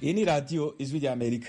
iyi ni radiyo ijwi rya amerika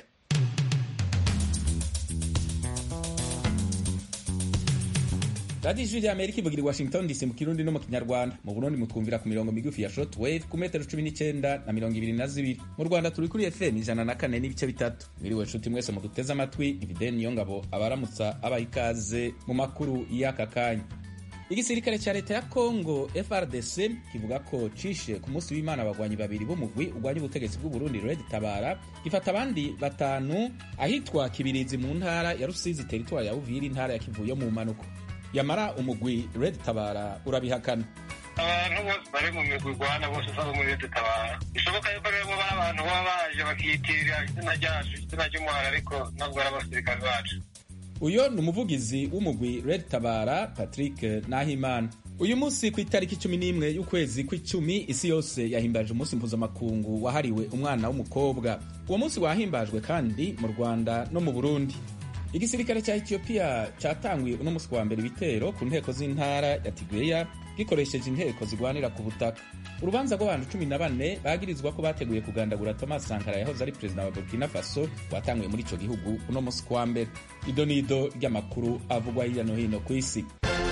radiyo ijwi rya amerika ivugira i washington dc mu kirundi no mu kinyarwanda mu burundi mutwumvira ku mirongo migufi ya short wave ku metero cumi n'icyenda na mirongo ibiri na zibiri mu rwanda turi kuri fm ijana na kane n'ibice bitatu mwiriwe nshuti mwese muduteze amatwi ibideni niyo ngabo abaramutsa abaha ikaze mu makuru y'aka kanya igisirikare cya leta ya congo frdc kivuga ko cishe ku munsi w'imana abagwanyi babiri b'umugwi urwanya ubutegetsi bw'uburundi red tabara gifata abandi batanu ahitwa kibirizi mu ntara ya rusizi teritwari ya uvira intara ya kivu yo mu mpanuko yamara umugwi red tabara urabihakana abantu bose bari mu migwi igwana bose usanga muri red tabara bishoboka yuko rero bari abantu baba baje bakiyitirira izina ryacu izina ry'umuhara ariko ntabwo ari abasirikare bacu uyo ni umuvugizi w'umugwi red tabara patrick nahimana uyu munsi ku itariki cumi n'imwe y'ukwezi kw'icumi isi yose yahimbaje umunsi mpuzamakungu wahariwe umwana w'umukobwa uwo munsi wahimbajwe kandi mu rwanda no mu burundi igisirikare cya etiyopiya cyatanguye uno munsi wa mbere ibitero ku nteko z'intara ya tigreya gikoresheje inteko zigwanira ku butaka urubanza rw'abantu cumi na bane bagirizwa ko bateguye kugandagura thomas sankara yahoze ari perezida wa burkina faso rwatanguye muri ico gihugu uno munsi kwa mbere ido n'ido ry'amakuru avugwa hirya no hino ku isi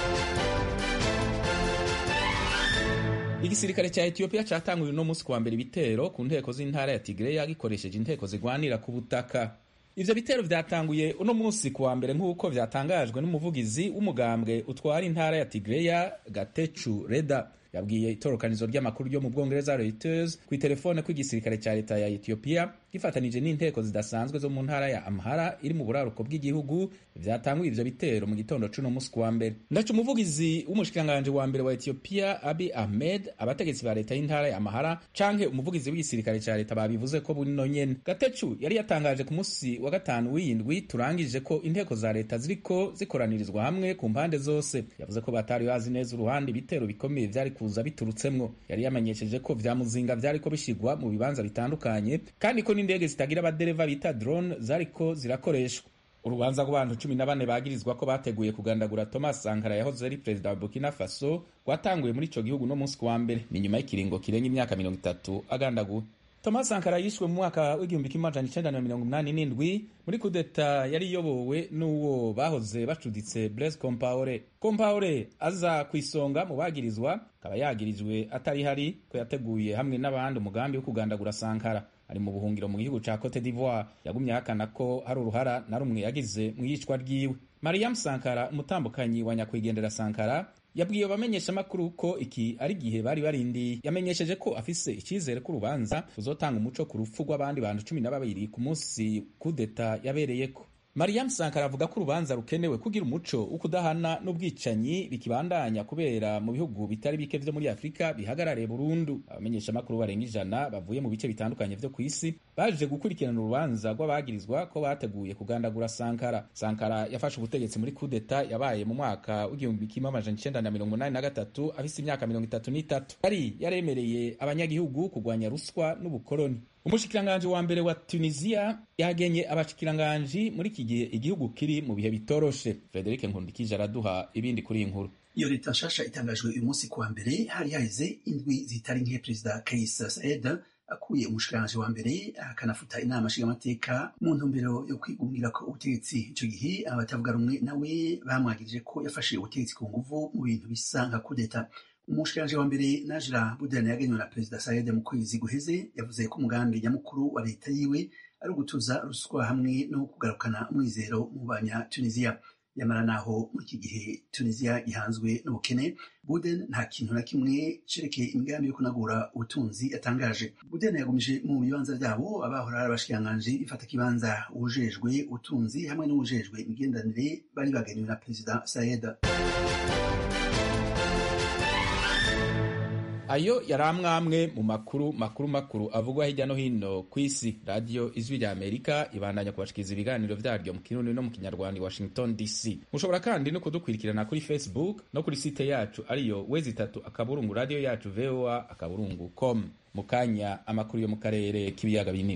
igisirikare cya etiyopiya cyatanguye uno munsi kuwa mbere ibitero ku nteko z'intara ya tigreya gikoresheje inteko zigwanira ku butaka ivyo bitero vyatanguye uno munsi kuwa mbere nk'uko vyatangajwe n'umuvugizi w'umugambwe utwara intara ya tigreya gatechu reda yabwiye itorokanizo ry'amakuru ryo mu bwongereza reuters ku itelefone ko igisirikare cya leta ya etiyopiya gifatanije n'inteko zidasanzwe zo mu ntara ya amhara iri mu buraruko bw'igihugu vyatanguye ivyo bitero mu gitondo c'uno munsi kuwa mbere ndaca umuvugizi w'umushikiranganje wa mbere wa etiyopiya abi ahmed abategetsi ba leta y'intara ya amhara canke umuvugizi w'igisirikare cya leta babivuze ko buno nyene gatecu yari yatangaje ku munsi wa gatanu w'iyindwi turangije ko inteko za leta ziriko zikoranirizwa hamwe ku mpande zose yavuze ko batari bazi neza uruhande ibitero bikomeye vyari kuza biturutsemwo yari yamenyesheje ko vya muzinga vyariko bishigwa mu bibanza bitandukanye kandi ko n'indege zitagira abadereva bita drone zariko zirakoreshwa urubanza rw'abantu cumi na bane bagirizwa ko bateguye kugandagura thomas sankara yahoze ari perezida wa burkina faso rwatanguye muri ico gihugu no munsi kuwa mbere ni nyuma y'ikiringo kirenga imyaka mirongo itatu agandaguwe thomas sankara yishwe mu mwaka w'igihumbi kimwe amajana icenda na mirongo umunani n'indwi muri kudeta yari iyobowe n'uwo bahoze bacuditse blaise compaore compaore aza ku isonga mu bagirizwa akaba yagirijwe atari hari ko yateguye hamwe n'abandi umugambi wo kugandagura sankara ari mu buhungiro mu gihugu ca cote d'ivoire yagumye ahakana ko hari uruhara na rumwe yagize mu yicwa ryiwe mariam sankara umutambukanyi wa nyakwigendera sankara yabwiye abamenyeshamakuru ko iki ari igihe bari barindiye yamenyesheje ko afise icyizere ko urubanza ruzotanga umuco ku rupfu rw'abandi bantu cumi na babiri ku munsi kudeta yabereyeko mariam sankara avuga ko urubanza rukenewe kugira umuco wo kudahana n'ubwicanyi bikibandanya kubera mu bihugu bitari bike vyo muri afurika bihagarariye burundu abamenyeshamakuru barenga ijana bavuye mu bice bitandukanye vyo ku isi baje gukurikirana urubanza rw'abagirizwa ko bateguye kugandagura sankara sankara yafashe ubutegetsi muri kudeta yabaye mu mwaka w'igihumbi kimwe amajana icenda na mirongo umunani na gatatu afise imyaka mirongo itatu n'itatu yari yaremereye abanyagihugu kurwanya ruswa n'ubukoloni umushikiranganji wa mbere wa tunisiya yagenye abashikiranganji muri iki gihe igihugu kiri mu bihe bitoroshe frederic nkundikije araduha ibindi kuri iyi nkuru iyo leta nshasha itangajwe uyu munsi kuwa mbere hari haheze indwi zitari nke perezida kais saed akuye umushikiranganji wa mbere akanafuta inama nshingamateka mu ntumbero yo kwigungira ko ubutegetsi ico gihe abatavuga rumwe nawe bamwagirije ko yafashe ubutegetsi ku nguvu mu bintu bisa nka kudeta umushikiranganji wa mbere najira budani yagenywe na perezida sayede mu kwezi guheze yavuze ko umugambi nyamukuru wa leta yiwe ari ugutuza ruswa hamwe no kugarukana umwizero mu banya tunisiya yamara naho muri iki gihe tunisiya gihanzwe n'ubukene buden nta kintu na kimwe cerekeye imigambi yo kunagura ubutunzi yatangaje buden yagumije mu bibanza vyabo abahora ari abashikiranganji bifata kibanza uwujejwe ubutunzi hamwe n'uwujejwe imigenderanire bari bagenewe na perezida sayeda ayo yari amwamwe mu makuru makuru makuru avugwa hirya no hino ku isi radiyo ijwi rya amerika ibandanya kubashikiriza ibiganiro vyaryo mu kirundi no mu kinyarwanda i washington dc mushobora kandi no kudukurikirana kuri facebook no kuri site yacu ariyo wezi itatu akaburungu radiyo yacu voa akaburungu com mu kanya amakuru yo mu karere k'ibiyaga binini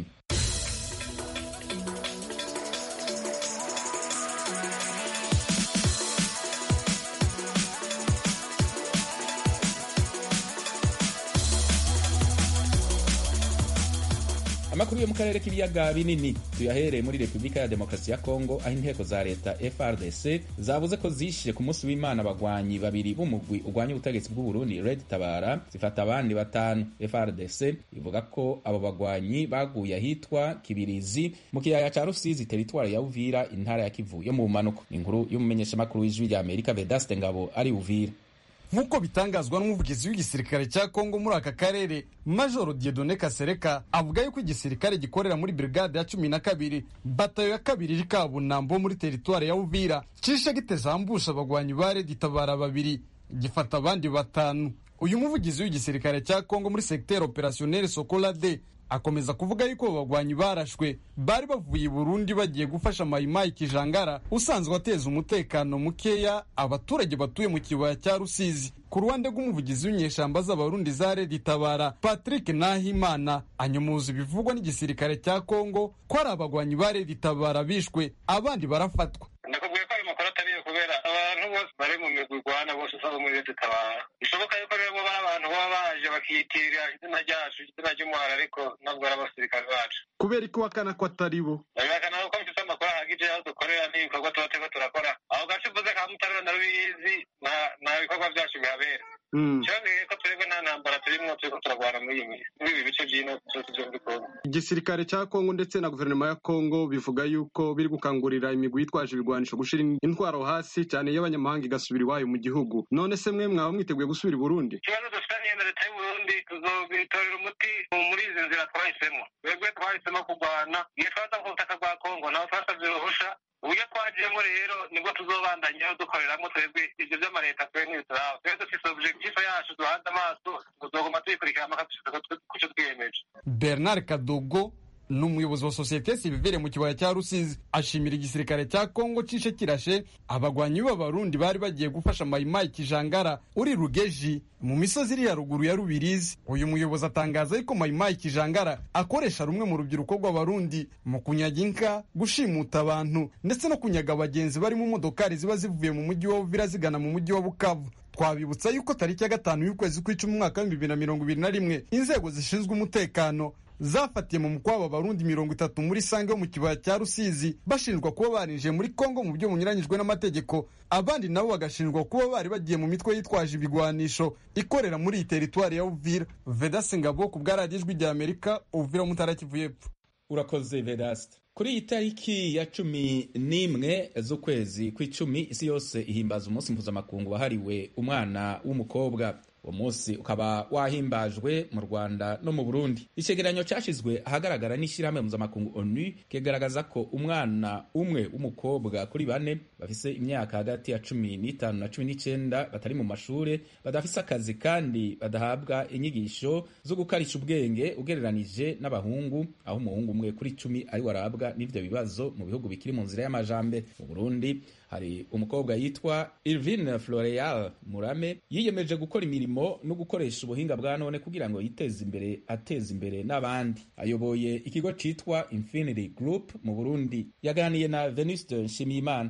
amakuru yo mu karere k'ibiyaga binini tuyahereye muri repubulika ya demokarasi ya kongo aho inteko za leta frdc zavuze ko zishe ku munsi w'imana abagwanyi babiri b'umugwi urwanya ubutegetsi bw'uburundi red tabara zifata abandi batanu frdc ivuga ko abo bagwanyi baguye ahitwa kibirizi mu kiyaya ca rusizi teritwari ya uvira intara ya kivu yo mu bumanuko inkuru y'umumenyeshamakuru w'ijwi rya amerika vedaste ngabo ari uvira nk'uko bitangazwa n'umuvugizi w'igisirikare cya kongo muri aka karere majoro diedone kasereka avuga yuko igisirikare gikorera muri brigade ya cumi na kabiri batayo ya kabiri iri kabunambo muri teritwari ya uvira cishe gitezambusha abagwanyi ba redi tabara babiri gifata abandi batanu uyu muvugizi w'igisirikare cya kongo muri segiteri operasiyoneri sokolade akomeza kuvuga yuko bagwanyi barashwe bari bavuye i burundi bagiye gufasha mayimayi kijangara usanzwe ateza umutekano mukeya abaturage batuye mu kibaya cya rusizi ku ruhande rw'umuvugizi w'inyeshamba z'abarundi za redi tabara patrick nahimana anyomuza ibivugwa n'igisirikare cya kongo ko ari abagwanyi ba redi tabara bishwe abandi barafatwa ndakubwiye ko ayo makuru atariyo kubera abantu bose bari mu migwi igwana bose usaba muri leta itabara bishoboka yuko rero bo bari abantu baba baje bakiyitirira izina ryacu izina ry'umuhara ariko ntabwo ari abasirikare bacu kubera ko wakana ko atari bo birabihakana ko mfite amakuru ahagije aho dukorera n'ibikorwa tuba turiko turakora aho gace uvuze ka mutarura na rubizi nta bikorwa byacu bihabera kirongeye ko twebwe nta ntambara turimwo turiko turagwana muri iyi minsi muri ibi bice by'ino byose byombi kongo igisirikare cya kongo ndetse na guverinoma ya kongo bivuga yuko biri gukangurira imigwi yitwaje ibigwanisho gushira intwaro hasi cyane y'abanyamahanga igasubira iwayo mu gihugu none se mwe mwaba mwiteguye gusubira i burundi ikibazo dufitaniye na leta y'uburundi tuzobitorera umuti muri izi nzira twahisemo twebwe twahisemo kurwana iyo twaza ku butaka bwa kongo nabo twasabye uruhusha uburyo twagiyemo rero nibwo tuzobandanyaho dukoreramo twebwe ibyo by'amaleta twe ntibituraba twe dufise objectif yacu duhanze amaso tuzoguma tuyikurikirana mpaka kuco twiyemeje bernard kadogo ni umuyobozi wa sosiyete sivire mu kibaya cya rusizi ashimira igisirikare cya kongo cishe kirashe abagwanyi b'abarundi bari bagiye gufasha mayimayi kijangara uri rugeji mu misozi iri haruguru ya rubirizi uyu muyobozi atangaza yuko mayimayi kijangara akoresha rumwe mu rubyiruko rw'abarundi mu kunyaga inka gushimuta abantu ndetse no kunyaga abagenzi bari mu modokari ziba zivuye mu mujyi wa uvira zigana mu mujyi wa bukavu twabibutsa yuko tariki ya gatanu y'ukwezi kw'icumi umwaka w'ibihumbi bibiri na mirongo ibiri na rimwe inzego zishinzwe umutekano zafatiye mu mukwabo abarundi mirongo itatu muri sange yo mu kibaya cya rusizi bashinjwa kuba barinjiye muri kongo mu buryo bunyuranyijwe n'amategeko abandi nabo bagashinjwa kuba bari bagiye mu mitwe yitwaje ibigwanisho ikorera muri iyi teritwari ya uvira vedase ngabo ku bwaradiyo ijwi rya amerika uvira mutara kivu y'epfo urakoze vedaste kuri iyi tariki ya cumi n'imwe z'ukwezi kw'icumi isi yose ihimbaza umunsi mpuzamakungu wahariwe umwana w'umukobwa uwo munsi ukaba wahimbajwe mu rwanda no mu burundi icegeranyo cyashyizwe ahagaragara n'ishyirahamwe mpuzamakungu onu kigaragaza ko umwana umwe w'umukobwa kuri bane bafise imyaka hagati ya cumi n'itanu na cumi n'icyenda batari mu mashuri badafise akazi kandi badahabwa inyigisho zo gukarisha ubwenge ugereranije n'abahungu aho umuhungu umwe kuri cumi ari warabwa n'ivyo bibazo mu bihugu bikiri mu nzira y'amajambere mu burundi hari umukobwa yitwa Irvine Floreal Murame yiyemeje gukora imirimo no gukoresha ubuhinga bwa none kugira ngo yiteze imbere ateze imbere n'abandi ayoboye ikigo citwa Infinity Group mu Burundi yaganiye na Venuste Nshimiyimana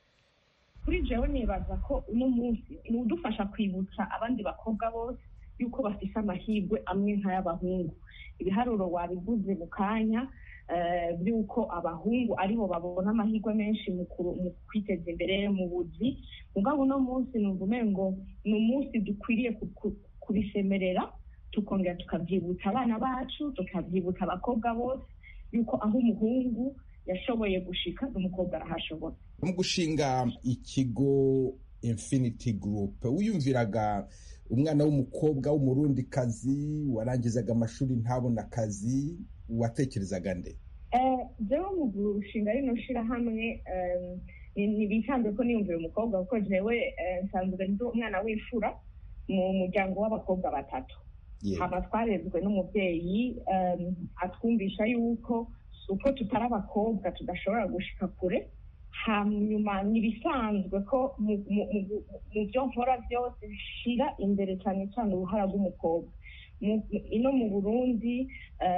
kuri jewe nibaza ko uno munsi ni udufasha kwibutsa abandi bakobwa bose yuko bafise amahirwe amwe nk'ay'abahungu ibiharuro wabivuze mu kanya by'uko abahungu aribo babona amahirwe menshi mu kwiteza imbere mu buzi mugabo uno munsi numva umengo ni umunsi dukwiriye kubisemerera tukongera tukabyibutsa abana bacu tukabyibutsa abakobwa bose yuko aho umuhungu yashoboye gushika n'umukobwa arahashobora mu gushinga ikigo infinity group wiyumviraga umwana w'umukobwa w'umurundikazi warangizaga amashuri ntabona akazi watekerezaga nde jewe mu gushinga rino shirahamwe ntibisanzwe ko niyumvira umukobwa kuko jewe nsanzwe ndi umwana w'imfura mu muryango w'abakobwa batatu haba twarezwe n'umubyeyi atwumvisha yuko uko tutari abakobwa tudashobora gushika kure hanyuma ntibisanzwe ko mu byo nkora byose bishira imbere cyane cyane uruhara rw'umukobwa ino mu burundi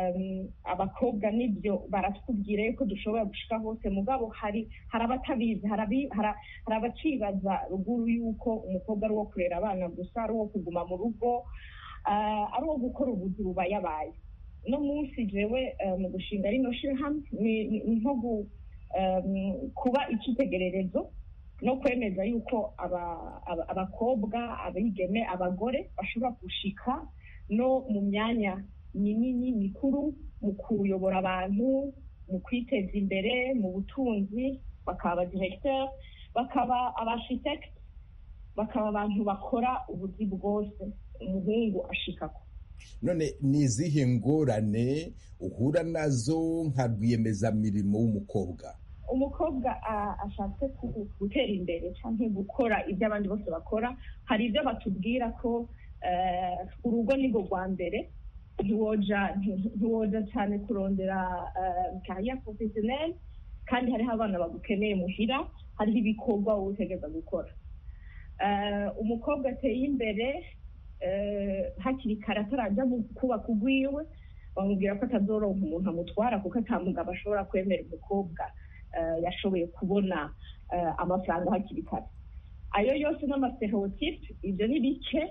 abakobwa nibyo baratubwira yuko dushobora gushika hose mugabo hari hari abatabizi hari abacibaza ruguru yuko umukobwa ari uwo kurera abana gusa ari uwo kuguma mu rugo ari uwo gukora ubuzi bubayabaye no munsi jewe mu gushinga rino shirahamwe ni nko kuba icyitegererezo no kwemeza yuko abakobwa abigeme abagore bashobora gushika no mu myanya minini mikuru mu kuyobora abantu mu kwiteza imbere mu butunzi bakaba abadiregiteri bakaba abashitekiti bakaba abantu bakora ubuzi bwose umuhungu ashikako none ni izihe ngorane uhura nazo nka rwiyemezamirimo w'umukobwa umukobwa ashatse gutera imbere cyangwa gukora ibyo abandi bose bakora hari ibyo batubwira ko urugo ni rwo rwa mbere ntiwoja cyane kurondera kariya porofesiyoneri kandi hariho abana bagukeneye muhira hariho ibikorwa wowe utegereza gukora umukobwa ateye imbere hakiri kare atarajya kubaka ugwiwe bamubwira ko atazoronka umuntu amutwara kuko atamugabo ashobora kwemera umukobwa yashoboye kubona amafaranga hakiri kare ayo yose n'amastereotipe ibyo ni bike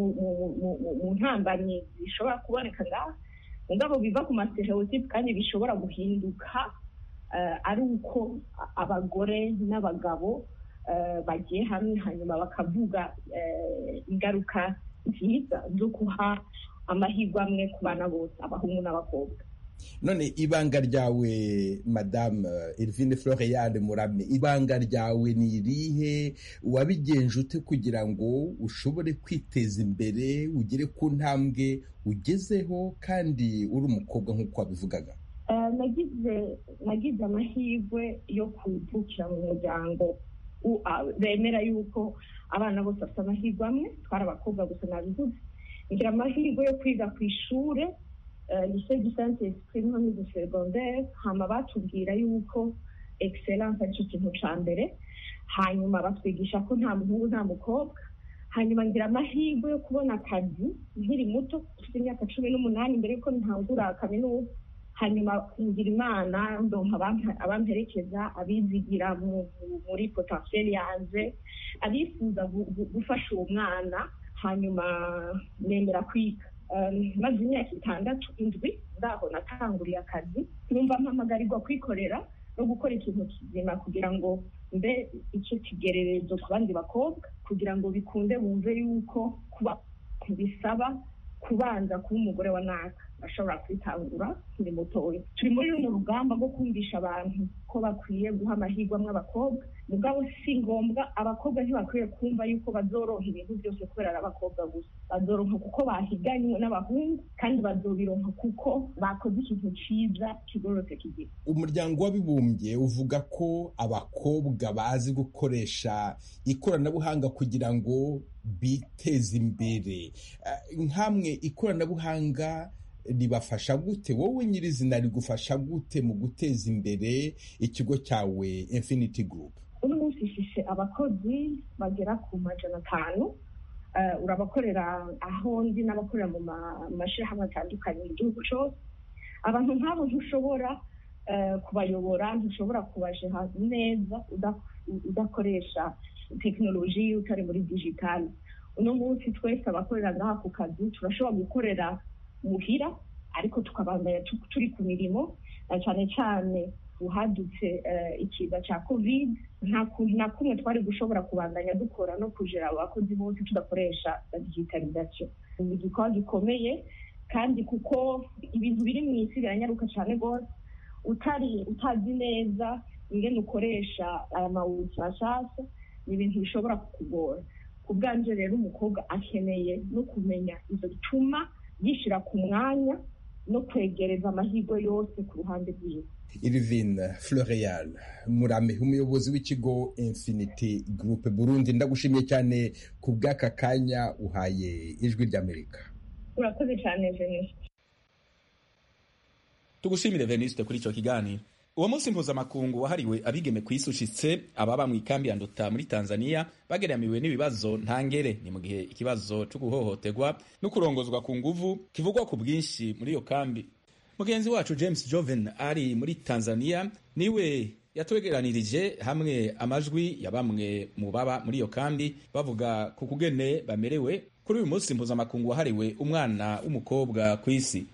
mu ntambanyi zishobora kuboneka ngaha mugabo biva ku mastereotipe kandi bishobora guhinduka ari uko abagore n'abagabo bagiye hamwe hanyuma bakavuga ingaruka nziza zo guha amahirwe amwe ku bana bose abahungu n'abakobwa none ibanga ryawe madamu Elvine Floriane Murame ibanga ryawe ni irihe wabigenje ute kugira ngo ushobore kwiteza imbere ugere ku ntambwe ugezeho kandi uri umukobwa nk'uko wabivugaga nagize nagize amahirwe yo kuvukira mu muryango bemera yuko abana bose bafite amahirwe amwe twari abakobwa gusa nabivuze ngira amahirwe yo kwiga ku ishuri lycée du saint esprit nko muri secondaire hama batubwira yuko excellence aricyo kintu ca mbere hanyuma batwigisha ko nta muhungu nta mukobwa hanyuma ngira amahirwe yo kubona akazi nkiri muto ufite imyaka cumi n'umunani mbere yuko ntangura kaminuza hanyuma ngira imana ndonka abamperekeza abizigira muri potentiel yanje abifuza gufasha uwo mwana hanyuma nemera kwiga maze imyaka itandatu indwi ndaho natanguriye akazi numva mpamagarirwa kwikorera no gukora ikintu kizima kugira ngo mbe icyo kigererezo ku bandi bakobwa kugira ngo bikunde bumve yuko kuba bisaba kubanza kuba umugore wa naka bashobora kwitangura turi mutoya turi muri runo rugamba rwo kumvisha abantu ko bakwiye guha amahirwe amwe abakobwa mugabo si ngombwa abakobwa ntibakwiye kumva yuko bazoronka ibintu byose kubera ari abakobwa gusa bazoronka kuko bahiganywe n'abahungu kandi bazobironka kuko bakoze ikintu cyiza kigororotse kigira umuryango w'abibumbye uvuga ko abakobwa bazi gukoresha ikoranabuhanga kugira ngo biteze imbere nk'amwe ikoranabuhanga ribafasha gute wowe nyirizina rigufasha gute mu guteza imbere ikigo cyawe infinity group uno munsi ifise abakozi bagera ku majana atanu urabakorera aho ndi n'abakorera mu mashyirahamwe atandukanye mu gihugu cyose abantu nk'abo ntushobora kubayobora ntushobora kubajeha neza udakoresha tekinoloji utari muri digitali uno munsi twese abakorera ngaha ku kazi turashobora gukorera muhira ariko tukabandanya turi ku mirimo cyane cyane uhadutse ikiza cya covid nta kuntu na kumwe twari gushobora kubandanya dukora no kujera abakozi bose tudakoresha digitalization ni igikorwa gikomeye kandi kuko ibintu biri mu isi biranyaruka cyane rwose utari utazi neza ingene ukoresha aya mawuzi mashasha ni ibintu bishobora kukugora ku bwanje rero umukobwa akeneye no kumenya izo bituma yishyira ku mwanya no kwegereza amahirwe yose ku ruhande rwiwe irivine floreal murame umuyobozi w'ikigo infinity group burundi ndagushimiye cyane ku bw'aka kanya uhaye ijwi ry'amerika urakoze cyane veniste tugushimire veniste kuri icyo kiganiro uwo munsi mpuzamakungu wahariwe abigeme ku isi ushitse ababa mu ikambi ya nduta muri tanzania bageramiwe n'ibibazo ntangere ni mu gihe ikibazo cyo guhohoterwa no kurongozwa ku nguvu kivugwa ku bwinshi muri iyo kambi mugenzi wacu james joven ari muri tanzania niwe yatwegeranirije hamwe amajwi ya bamwe mu baba muri iyo kambi bavuga ku kugene bamerewe kuri uyu munsi mpuzamakungu wahariwe umwana w'umukobwa ku isi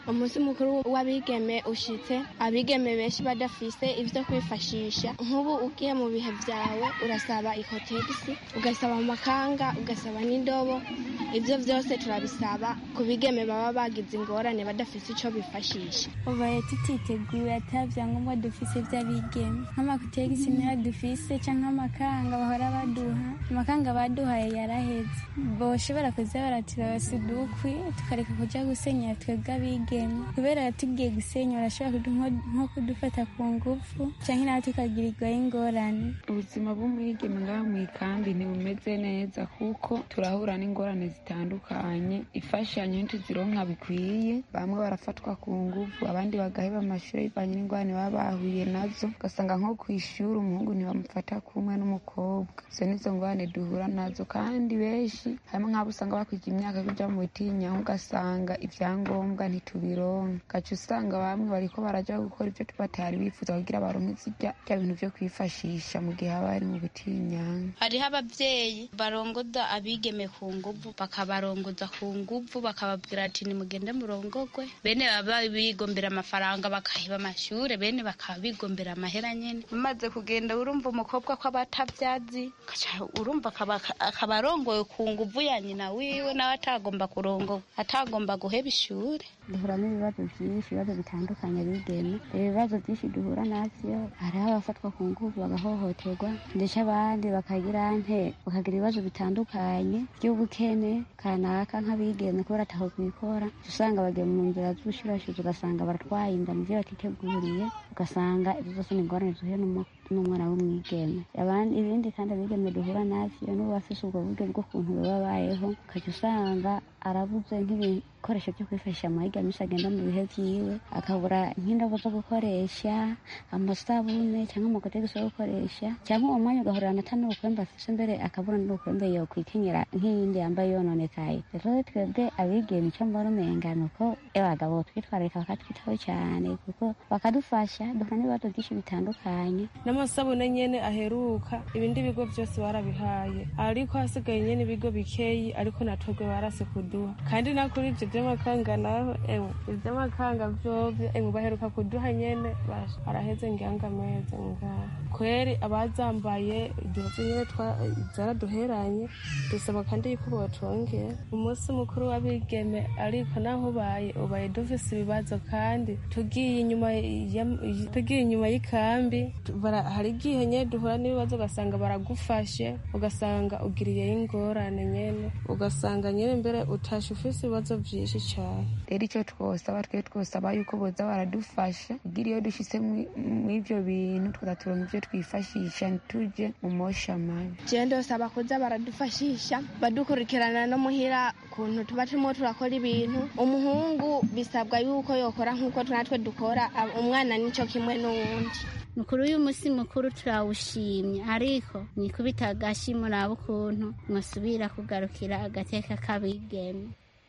umunsi mukuru w'abigeme ushitse abigeme benshi badafise ivyo kwifashisha nk'ubu ugiye mu bihe vyawe urasaba ikotegisi ugasaba amakanga ugasaba n'indobo ivyo vyose turabisaba ku bigeme baba bagize ingorane badafise ico bifashisha ubaye tutiteguye ata vyangombwa dufise vy'abigeme nk'amakotegisi nayo dufise canke amakanga bahora baduha amakanga baduhaye yaraheze boshobora kuza baraturabasa udukwi tukareka kuja gusenyera twebwe abigeme kubera tugiye gusenya barashobora nko kudufata ku ngufu canke nawe tukagirirwaho ingorane ubuzima bw'umwigeme ngaho mw'ikambi ntibumeze neza kuko turahura n'ingorane zitandukanye imfashanyo ntituzironka bikwiye bamwe barafatwa ku ngufu abandi bagaheba amashuri bivanye n'ingorane baba bahuye nazo ugasanga nko kw'ishuri umuhungu ntibamufata kumwe n'umukobwa izo nizo ngorane duhura nazo kandi benshi harimo nk'abo usanga bakwija imyaka kuja mu butinyanka ugasanga ivyangombwa ntitubironka gaca usanga bamwe bariko baraja gukora ivyo batari bifuza kugira baronke zirya bya bintu vyo kwifashisha mu gihe haba bari mu butinyanka hariho abavyeyi barongoza abigeme ku nguvu bakabarongoza ku nguvu bakababwira ati nimugende murongogwe bene baba bigombera amafaranga bakahiba amashure bene bakaba bigombera amahera nyene umaze kugenda urumva umukobwa ko abatavyazi urumva akaba arongowe ku nguvu ya nyina wiwe nawe atagomba kurongorwa atagomba guheba ishure duhura n'ibibazo byinshi ibibazo bitandukanye bigeme ibibazo byinshi duhura navyo hariho abafatwa ku nguvu bagahohoterwa ndetse abandi bakagira nte bakagira ibibazo bitandukanye by'ubukene kanaka nk'abigeme kubera ataho kubikora usanga bagiye mu nzira z'ubushurashuzi ugasanga baratwaye inda mu byo batiteguriye ugasanga ibyo byose ni ingorane zuhuye n'umwana w'umwigeme ibindi kandi abigeme duhura navyo n'ubu bafise ubwo buryo bw'ukuntu bababayeho ukajya usanga arabuze nk'ibikoresho byo kwifashisha amahiga menshi agenda mu bihe vyiwe akabura nk'indobo zo gukoresha amasabune cyangwa amakotegisi yo gukoresha cyangwa uwo mwanya ugahurira ata n'ubukwembe afise mbere akabura n'ubukwembe yo kwikenyera nk'iyindi yambaye yononekaye rero twebwe abigeme icyo mbona umenga ni uko abagabo twitwararika bakatwitaho cyane kuko bakadufasha duhura n'ibibazo byinshi bitandukanye n'amasabune nyene aheruka ibindi bigo byose barabihaye ariko hasigaye nyene ibigo bikeyi ariko natwebwe barase kuduha kandi na kuri ivyo vy'amakanga naho ewe ivy'amakanga vyovyo ewe baheruka kuduha nyene araheze nganga meze ngaho kweri abazambaye iduhozo nyene zaraduheranye dusaba kandi yuko botwongera umunsi mukuru w'abigeme ariko naho ubaye ubaye dufise ibibazo kandi tugiye inyuma tugiye inyuma y'ikambi hari igihe nyene duhura n'ibibazo ugasanga baragufashe ugasanga ugiriyeyo ingorane nyene ugasanga nyene mbere utashe ufise ibibazo vyinshi cane rero icyo twosaba twe twosaba yuko boza baradufasha kugira iyo dushitse mw'ivyo bintu tukaza turonka ivyo twifashisha ntituje mu mosha mabi jewe ndosaba kuza baradufashisha badukurikirana no muhira kuntu tuba turimo turakora ibintu umuhungu bisabwa yuko yokora nk'uko natwe dukora umwana nico kimwe n'uwundi mukuru uyu munsi mukuru turawushimye ariko mwikubita agashi muraba ukuntu mwasubira kugarukira agateka k'abigeme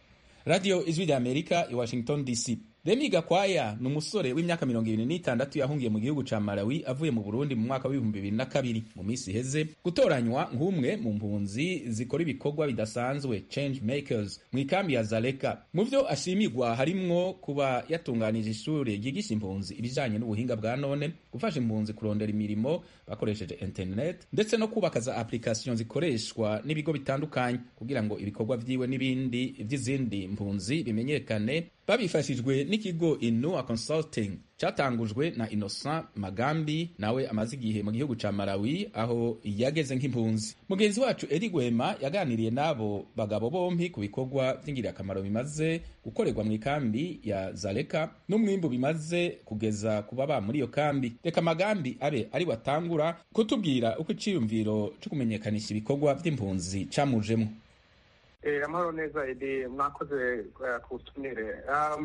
radiyo ijwi rya amerika i washington dc remi gakwaya ni umusore w'imyaka mirongo ibiri n'itandatu yahungiye mu gihugu ca malawi avuye mu burundi mu mwaka w'ibihumbi bibiri na kabiri mu minsi iheze gutoranywa nk'umwe mu mpunzi zikora ibikorwa bidasanzwe change makers mu ikambi ya zaleka mu vyo ashimirwa harimwo kuba yatunganije ishuri ryigisha impunzi ibijanye n'ubuhinga bwa none gufasha impunzi kurondera imirimo bakoresheje internet ndetse no kubaka za application zikoreshwa n'ibigo bitandukanye kugira ngo ibikorwa vyiwe n'ibindi vy'izindi mpunzi bimenyekane babifashijwe n'ikigo Inua Consulting catangujwe na Innocent Magambi nawe amaze igihe mu gihugu ca Malawi aho yageze nk'impunzi. Mugenzi wacu Eri Gwema yaganiriye n'abo bagabo bompi ku bikorwa vy'ingirakamaro bimaze gukorerwa mu ikambi ya Zaleka n'umwimbu bimaze kugeza ku baba muri iyo kambi. Reka Magambi abe ari watangura kutubwira uko iciyumviro co kumenyekanisha ibikorwa vy'impunzi camujemwo. amahoro neza edi mwakoze ku butumire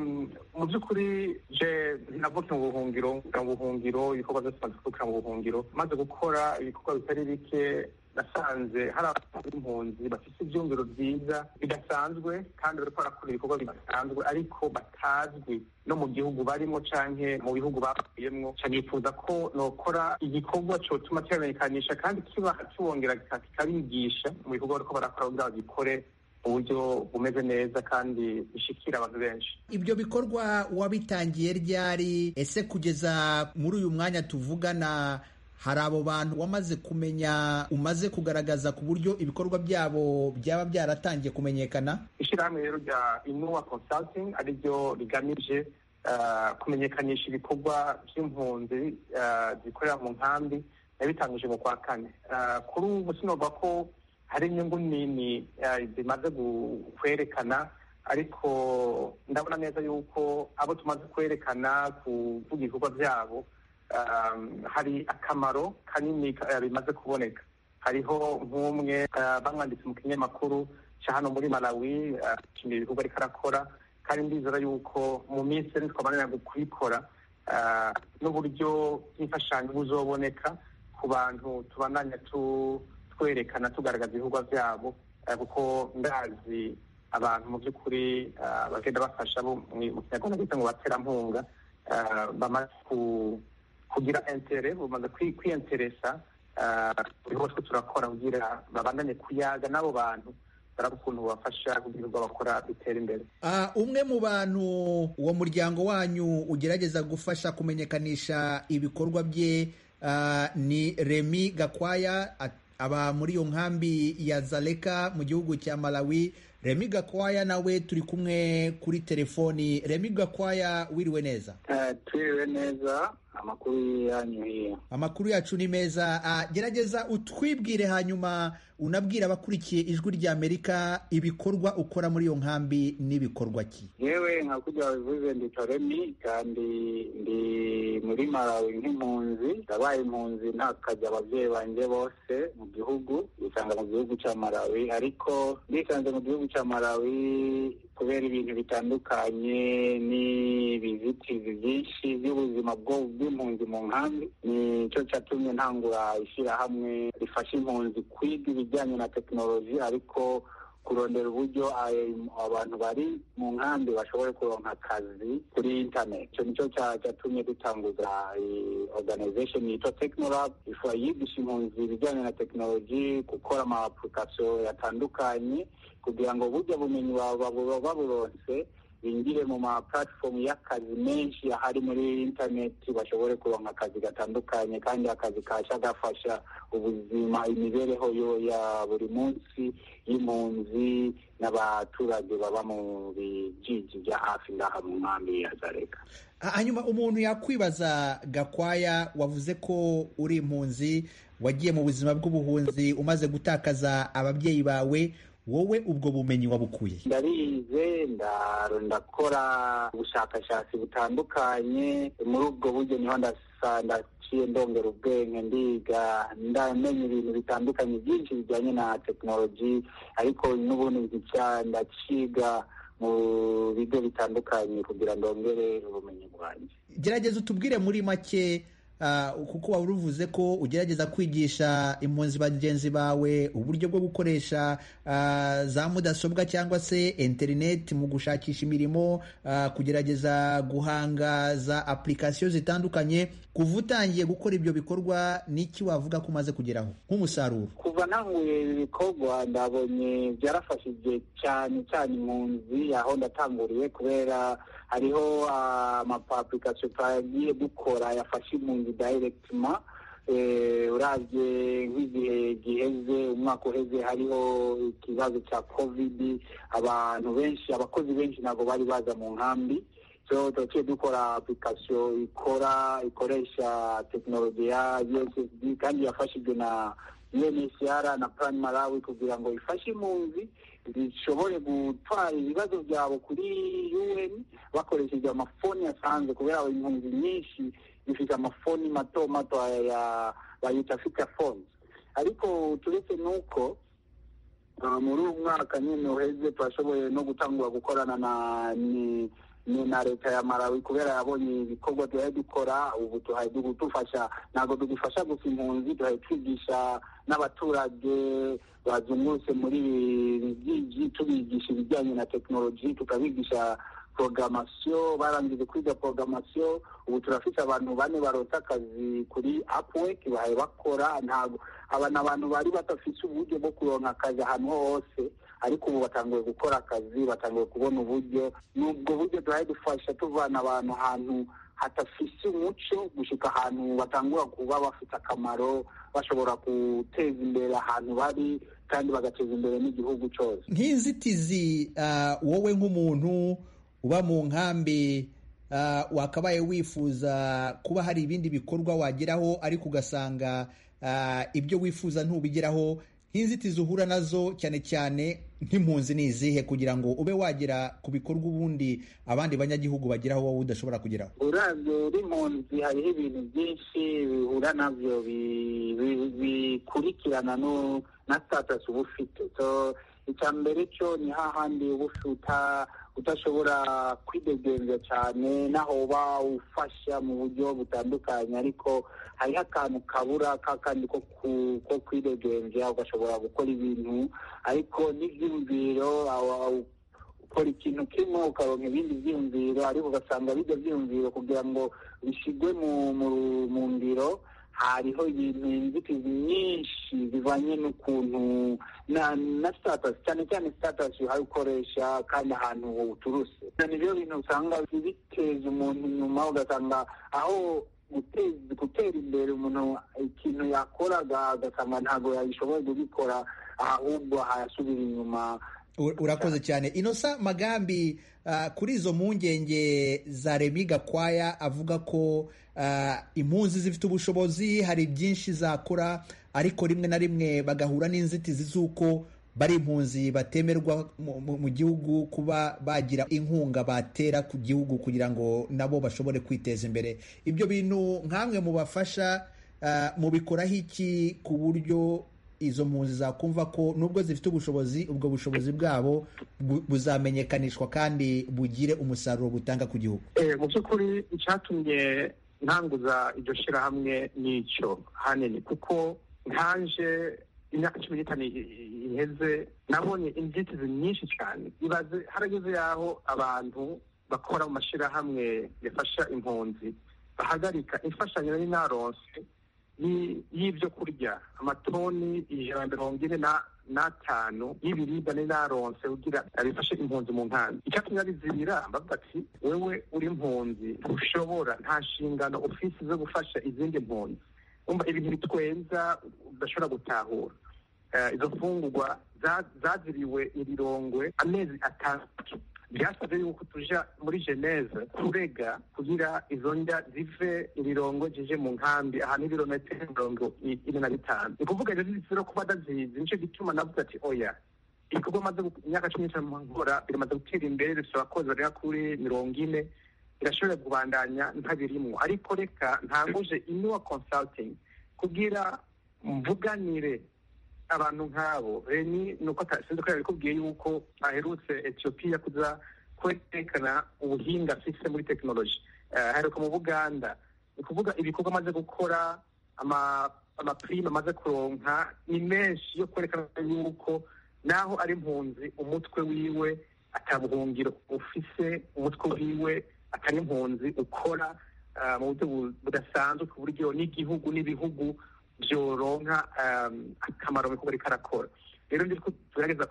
mu by'ukuri je navuke mu buhungiro mu buhungiro ibikorwa byose maze kuvukira mu buhungiro maze gukora ibikorwa bitari bike nasanze hari abantu b'impunzi bafite ibyumviro byiza bidasanzwe kandi bariko barakora ibikorwa bidasanzwe ariko batazwi no mu gihugu barimo canke mu bihugu bavuyemwo nifuza ko nokora igikorwa cotuma kibamenyekanisha kandi kiba kibongera kikabigisha mu bikorwa bariko barakora kugira bagikore uburyo bumeze neza kandi bishikira abantu benshi ibyo bikorwa wabitangiye ryari ese kugeza muri uyu mwanya tuvugana hari abo bantu wamaze kumenya umaze kugaragaza ku buryo ibikorwa byabo byaba byaratangiye kumenyekana ishyirahamwe rero rya inuwa consulting ariryo rigamije kumenyekanisha ibikorwa by'impunzi zikorera mu nkambi yabitangije mu kwa kane kuri ubu sinovuga ko hari inyungu nini zimaze kwerekana ariko ndabona neza yuko abo tumaze kwerekana kuvuga ibikorwa byabo hari akamaro kanini bimaze kuboneka hariho nk'umwe bamwanditse mu kinyamakuru cya hano muri malawi ashimira ibikorwa ariko arakora kandi ndizera yuko mu minsi iri twabanira kubikora n'uburyo bw'imfashanyo buzoboneka ku bantu tubandanya twerekana tugaragaza ibikorwa byabo kuko ndazi abantu mu by'ukuri bagenda bafasha mu kinyarwanda bita ngo baterampunga bamaze kugira intere bamaze kwiyenteresa buri hose turakora kugira babandanye kuyaga n'abo bantu baraba ukuntu bafasha kugira ngo bakora bitera imbere umwe mu bantu uwo muryango wanyu ugerageza gufasha kumenyekanisha ibikorwa bye ni remi gakwaya aba muri iyo nkambi ya zaleka mu gihugu cya malawi remi gakwaya nawe turi kumwe kuri telefoni remi gakwaya wiriwe neza twiriwe neza amakuru yanyu hiya amakuru yacu ni meza gerageza utwibwire hanyuma unabwira abakurikiye ijwi rya amerika ibikorwa ukora muri iyo nkambi n'ibikorwa ki yewe nka kujya bivuze ndi toremi kandi ndi muri malawi nk'impunzi ndabaye impunzi ntakajya ababyeyi banjye bose mu gihugu bisanga mu gihugu cya malawi ariko bisanze mu gihugu cya malawi kubera ibintu bitandukanye n'ibizitizi byinshi by'ubuzima bw'impunzi mu nkambi nicyo cyatumye ntangura ishyirahamwe rifasha impunzi kwiga ibijyanye na tekinoloji ariko kurondera uburyo abantu bari mu nkambi bashobore kuronka akazi kuri internet icyo nicyo cyatumye dutanguza organization yitwa technolab yigisha impunzi ibijyanye na tekinoloji gukora ama application yatandukanye kugira ngo burya bumenyi baburonse binjire mu ma platform y'akazi menshi ahari muri internet bashobore kuronka akazi gatandukanye kandi akazi kasha gafasha ubuzima imibereho yo ya buri munsi y'impunzi n'abaturage baba mu bijiji bya hafi ngaha mu nkambi ya zareka hanyuma umuntu yakwibaza gakwaya wavuze ko uri impunzi wagiye mu buzima bw'ubuhunzi umaze gutakaza ababyeyi bawe wowe ubwo bumenyi wabukuye ndarize ndakora ubushakashatsi butandukanye muri ubwo buryo niho ndaciye ndongera ubwenge ndiga ndamenya ibintu bitandukanye byinshi bijyanye na tekinoloji ariko n'ubundi ndaciga mu bigo bitandukanye kugira ndongere ubumenyi bwanjye gerageza utubwire muri make kuko waba uruvuze ko ugerageza kwigisha impunzi bagenzi bawe uburyo bwo gukoresha za mudasobwa cyangwa se interineti mu gushakisha imirimo kugerageza guhanga za apurikasiyo zitandukanye kuva utangiye gukora ibyo bikorwa n'iki wavuga ko umaze kugeraho nk'umusaruro kuva ntanguye ibi bikorwa ndabonye byarafashije cyane cyane impunzi aho ndatanguriye kubera hariho amapapurikasiyo twagiye dukora yafashe impunzi dayiregitima urabye nk'igihe giheze umwaka uheze hariho ikibazo cya kovidi abantu benshi abakozi benshi ntabwo bari baza mu nkambi turaciye dukora apurikasiyo ikora ikoresha tekinoloji ya ussd kandi yafashijwe na UNHCR na Plan Malawi kugira ngo ifashe impunzi zishobore gutwara ibibazo byabo kuri UN bakoresheje amafoni asanzwe kubera impunzi nyinshi zifite amafoni mato mato ya bayita fita phones ariko turetse n'uko muri uyu mwaka nyine uheze turashoboye no gutangura gukorana na ni na leta ya Malawi kubera yabonye ibikorwa duhaye dukora ubu tuhaye dufasha ntabwo tugifasha gusa impunzi duhaye twigisha n'abaturage bazungurutse muri ibi tubigisha ibijyanye na tekinoloji tukabigisha programasiyo barangije kwiga programasiyo ubu turafite abantu bane barota akazi kuri upwork bahaye bakora ntabwo aba ni abantu bari badafite uburyo bwo kuronka akazi ahantu hose ariko ubu batanguye gukora akazi batanguye kubona uburyo n'ubwo buryo duhaye dufasha tuvana abantu ahantu hatafise umuco gushika ahantu batangura kuba bafite akamaro bashobora guteza imbere ahantu bari kandi bagateza imbere n'igihugu cyose nk'inzitizi wowe nk'umuntu uba mu nkambi wakabaye wifuza kuba hari ibindi bikorwa wageraho ariko ugasanga ibyo wifuza ntubigeraho nk'inzitizi uhura nazo cyane cyane nk'impunzi ni izihe kugira ngo ube wagera ku bikorwa ubundi abandi banyagihugu bageraho wowe udashobora kugeraho uravye uri impunzi hariho ibintu byinshi bihura navyo bikurikirana na status uba ufite so icya mbere cyo ni hahandi uba ufite udashobora kwidegenza cyane naho uba ufasha mu buryo butandukanye ariko hariho akantu kabura kakandi ko kwidegenza ugashobora gukora ibintu ariko n'ibyiyumviro ukora ikintu kimwe ukaronka ibindi byiyumviro ariko ugasanga bijya byiyumviro kugira ngo bishyirwe mu ngiro hariho ibintu inzitizi nyinshi zivanye n'ukuntu na na status cyane cyane status uhaye ukoresha kandi ahantu uturuse nibyo bintu usanga biteza umuntu inyuma ugasanga aho gutera imbere umuntu ikintu yakoraga ugasanga ntabwo yabishoboye kubikora ahubwo hayasubira inyuma urakoze cyane inosa magambi kuri izo mpungenge za remi gakwaya avuga ko impunzi zifite ubushobozi hari byinshi zakora ariko rimwe na rimwe bagahura n'inzitizi z'uko bari impunzi batemerwa mu gihugu kuba bagira inkunga batera ku gihugu kugira ngo nabo bashobore kwiteza imbere ibyo bintu nk'amwe mu bafasha mubikoraho iki ku buryo izo mpunzi zakumva ko nubwo zifite ubushobozi ubwo bushobozi bwabo buzamenyekanishwa kandi bugire umusaruro butanga ku gihugu mu by'ukuri icyatumye ntanguza iryo shyirahamwe n'icyo hanini kuko ntaje imyaka cumi n'itanu iheze nabonye inzitizi nyinshi cyane ibaze harageze yaho abantu bakora mu mashyirahamwe yafasha impunzi bahagarika imfashanyo nari naronse y'ibyo kurya amatoni ijana na mirongo ine n'atanu y'ibiribwa nari naronse kugira bifashe impunzi mu nkambi icyatumye abizibira bavuga ati wewe uri impunzi ntushobora nta nshingano ufisi zo gufasha izindi mpunzi umva ibintu bitwenza udashobora gutahura izo mfungurwa zaziriwe irirongwe amezi atandatu byasabye yuko tuja muri geneve kurega kugira izo ndya zive irirongo zije mu nkambi ahantu ibirometero mirongo ine na bitanu ni kuvuga rero zizira kuba ndazizi nicyo gituma navuga ati oya ibikorwa maze imyaka cumi n'itanu nkora biramaze gutera imbere bifite abakozi bagera kuri mirongo ine birashobora kubandanya ntabirimwo ariko reka ntanguje inuwa consulting kugira mvuganire abantu nk'abo reni ni uko sinzi ko yabikubwiye yuko aherutse etiyopiya kuza kwerekana ubuhinga afise muri tekinoloji aheruka mu buganda ni ukuvuga ibikorwa amaze gukora amapirime amaze kuronka ni menshi yo kwerekana yuko naho ari impunzi umutwe wiwe atabuhungiro ufise umutwe wiwe atari impunzi ukora mu buryo budasanzwe ku buryo n'igihugu n'ibihugu byoronka akamaro mu kuba ariko arakora rero ndi tugerageza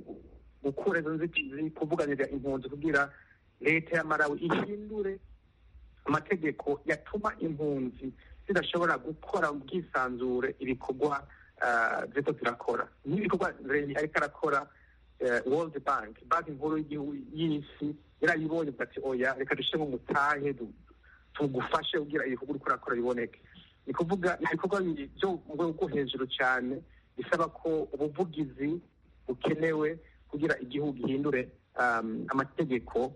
gukura izo nzitizi kuvuganira impunzi kugira leta ya marawi ihindure amategeko yatuma impunzi zidashobora gukora mu bwisanzure ibikorwa ziriko zirakora nk'ibikorwa reni ariko arakora world bank banki nkuru y'isi yarayibonye ati oya reka dushyiremo umutahe tugufashe kugira ibikorwa uriko urakora biboneke ni kuvuga ibikorwa byo mu rwego rwo hejuru cyane bisaba ko ubuvugizi bukenewe kugira igihugu gihindure amategeko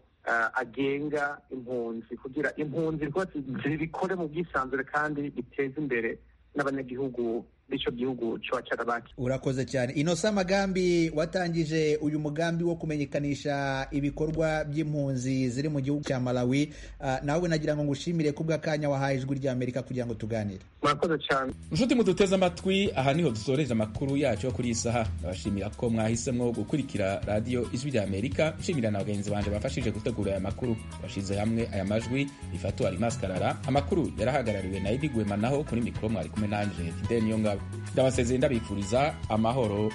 agenga impunzi kugira impunzi zibikore mu bwisanzure kandi biteze imbere n'abanyagihugu b'icyo gihugu cyo cyarabaki urakoze cyane inosa magambi watangije uyu mugambi wo kumenyekanisha ibikorwa by'impunzi ziri mu gihugu cya malawi uh, nawe nagira ngo ngushimire kubw'akanya wahaye ijwi rya amerika kugira ngo tuganire murakoze cyane inshuti muduteze amatwi aha niho dusoreje amakuru yacu yo kuri iyi saha ndabashimira ko mwahisemo gukurikira radiyo ijwi rya amerika nshimira na bagenzi banjye bafashije gutegura aya makuru bashyize hamwe aya majwi ifatu arimas karara amakuru yarahagarariwe na edi gwema naho kuri mikoro mwari kumwe nanje fidel niyongabo ndabasezeye ndabifuriza amahoro